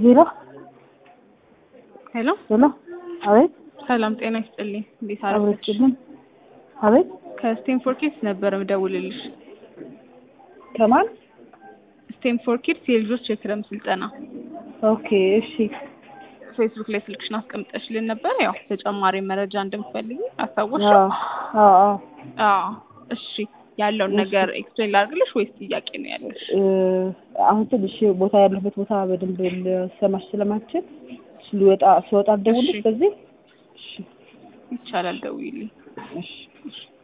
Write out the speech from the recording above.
ሄሎ ሄሎ ሄሎ፣ አቤት ሰላም ጤና ይስጥልኝ። እንዴት አረፈች? አብረችልን። አቤት ከስቴንፎር ኪድስ ነበር ምደውልልሽ። ከማን? ስቴንፎር ኪድስ የልጆች የክረም ስልጠና ኦኬ፣ እሺ፣ ፌስቡክ ላይ ስልክሽን አስቀምጠሽልን ነበር። ያው ተጨማሪ መረጃ እንደምትፈልጊ አስታወሽ? አዎ፣ አዎ፣ አዎ። አዎ። እሺ ያለውን ነገር ኤክስፕሌን ላድርግልሽ ወይስ ጥያቄ ነው ያለሽ? እ፣ አሁን ትንሽ ቦታ ያለበት ቦታ በደንብ ልሰማሽ ስለማችል ልወጣ ስወጣ ልደውልሽ እሺ። በዚህ። እሺ፣ ይቻላል፣ ደውይልኝ። እሺ። እሺ